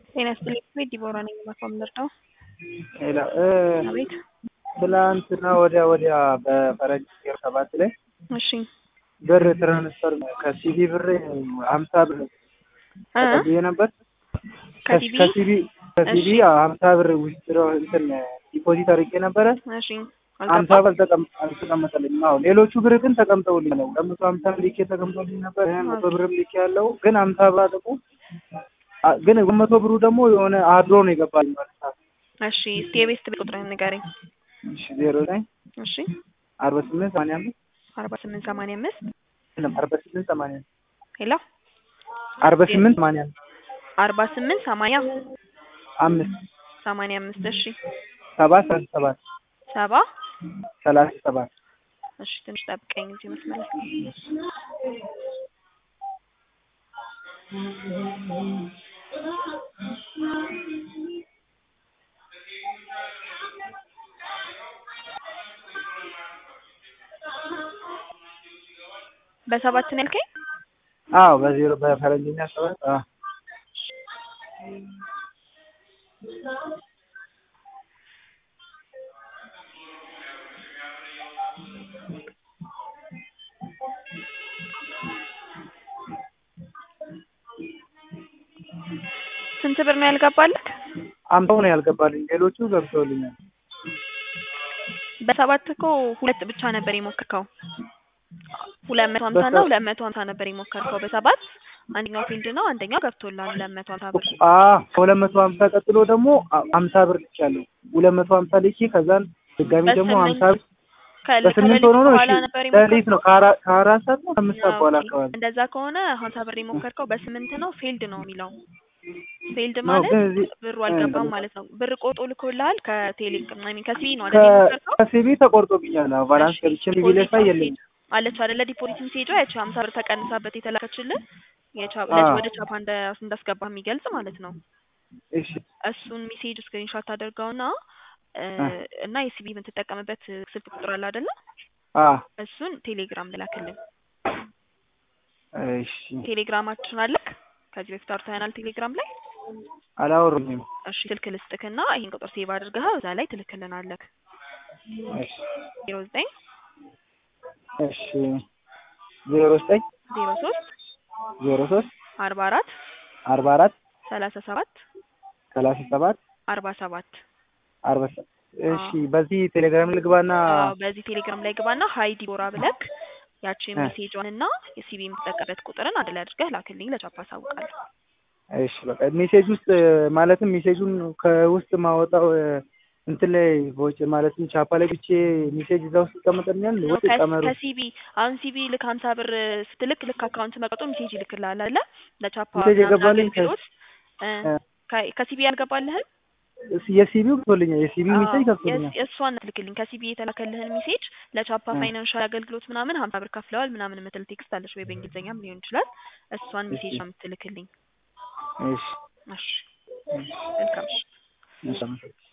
ጤና ይስጥልኝ ቤት ዲቦራ ነኝ ማስዋምነር ነው። ሌላ አቤት ትላንትና ወዲያ ወዲያ በፈረንጅ ዜሮ ሰባት ላይ እሺ ብር ትራንስፈር ከሲቢ ብር ሀምሳ ብር እ ተቀብዬ ነበር። ከሲቢ ከሲቢ ከሲቢ እሺ። ሀምሳ ብር ውስጥ እንትን ዲፖዚት አድርጌ ነበረ። እሺ ሀምሳ አልገባም ብር ተቀም- አልተቀመጠልኝም። አዎ ሌሎቹ ብር ግን ተቀምጠውልኝ ነው። ለመቶ ሀምሳ ልኬ ተቀምጦልኝ ነበር። መቶ ብርም ልኬ ያለው ግን ሀምሳ ብር ደግሞ አ- ግን መቶ ብሩ ደግሞ የሆነ አድሮ ነው የገባልኝ ማለት ነው። እሺ እስቲ የቤት ቤት ቁጥርህን ንገረኝ እሺ ዜሮ ዘጠኝ እሺ አርባ ስምንት ሰማንያ አምስት አርባ ስምንት ሰማንያ አምስት የለም አርባ ስምንት ሰማንያ አምስት ሄሎ አርባ ስምንት ሰማንያ አምስት አርባ ስምንት ሰማንያ አምስት ሰማንያ አምስት እሺ ሰባት ሰላሳ ሰባት ሰባ ሰላሳ ሰባት እሺ ትንሽ ጠብቀኝ እዚህ መስመር ላይ በሰባት ነው ያልከኝ አዎ በዜሮ በፈረንጅኛ ሰባት አዎ ስንት ብር ነው ያልገባልህ አምሳው ነው ያልገባልኝ። ሌሎቹ ገብተውልኛል። በሰባት እኮ ሁለት ብቻ ነበር የሞከርከው ሁለት መቶ ሀምሳ እና በሰ- ሁለት መቶ ሀምሳ ነበር የሞከርከው በሰባት አንደኛው ፊልድ ነው አንደኛው ገብቶልሃል ሁለት መቶ ሀምሳ ብር አ ከሁለት መቶ ሀምሳ ቀጥሎ ደግሞ አ- ሀምሳ ብር ልኬያለሁ። ሁለት መቶ ሀምሳ ልኬ ከዛን ድጋሚ ደግሞ በስምንት ሀምሳ ብር ከል- በስምንት ከሌሊት ሆኖ ነው። እሺ በኋላ ነበር ሌሊት ነው የሞከርከው ከአራ- ከአራት ሰዓት ነው ከአምስት ሰዓት በኋላ ኦኬ። አካባቢ እንደዛ ከሆነ ሀምሳ ብር የሞከርከው በስምንት ነው ፌልድ ነው የሚለው ፌልድ ነው። ማለት ግን እዚህ ብሩ እ አልገባም ማለት ነው ብር ቆጦ ልኮልሃል ከቴሌ አይ ሚን ከሲቢ ነው ከ- አይደል የሞከርከው ከሲቢ ተቆርጦብኛል። አዎ ባላንስ እሺ ገብቼ ቢቢ ላይ ዲፖዚት ሳይ ሜሴጅ የለኝም። አለች አይደለ ዲፖዚት ሜሴጇ ያቺ ሀምሳ ብር ተቀንሳበት የተላከችልህ የቻ- አዎ ወደ ቻፓ እንደ እንዳስገባ የሚገልጽ ማለት ነው እሺ እሱን ሜሴጅ ስክሪንሾት አድርገውና እ አ እና የሲቢ የምትጠቀምበት ስልክ ቁጥር አለ አይደለ አ እሱን ቴሌግራም ልላክልን እሺ ቴሌግራማችን አለክ ከዚህ በፊት አውርተናል ቴሌግራም ላይ አላወሩኝም። እሺ ስልክ ልስጥክና ይሄን ቁጥር ሴቭ አድርገህ እዛ ላይ ትልክልናለክ እሺ ዜሮ ዘጠኝ እሺ ዜሮ ዘጠኝ ዜሮ ሶስት ዜሮ ሶስት አርባ አራት አርባ አራት ሰላሳ ሰባት ሰላሳ ሰባት አርባ ሰባት አርባ ሰ- እሺ በዚህ ቴሌግራም ልግባና አዎ በዚህ ቴሌግራም ላይ ግባና ሀይ ዲቦራ ብለክ ያቺን እ ሜሴጇን እና የሲቢ የምትጠቀምበት ቁጥርን አንድ ላይ አድርገህ ላክልኝ ለቻፓ አሳውቃለሁ እሺ በቃ ሜሴጅ ውስጥ ማለትም ሜሴጁን ከውስጥ ማወጣው እ፣ እንትን ላይ ቦጭ ማለትም ቻፓ ላይ ብቻ ሜሴጅ እዛ ውስጥ ይቀመጥልኛል ነው ወይስ ቀመሩ? ከሲቢ አሁን ሲቢ ልክ ሀምሳ ብር ስትልክ ልክ አካውንት መቀጦ ሜሴጅ ይልክልሃል አለ ለቻፓ ሜሴጅ ምናምን የገባልኝ ከ- አገልግሎት እ እ፣ ከ- ከሲቢ ያልገባልህን እስ- የሲቢው ገብቶልኛል። የሲቢ ሜሴጅ አዎ ገብቶልኛል። የእሷን ትልክልኝ ከሲቢ የተላከልህን ሜሴጅ ለቻፓ እ፣ ፋይናንሻል አገልግሎት ምናምን ሀምሳ ብር ከፍለዋል ምናምን የምትል ቴክስት አለች ወይ በእንግሊዝኛም ሊሆን ይችላል እሷን እሺ ሜሴጅ ነው የምትልክልኝ እሺ እሺ እሺ መልካም እሺ እሺ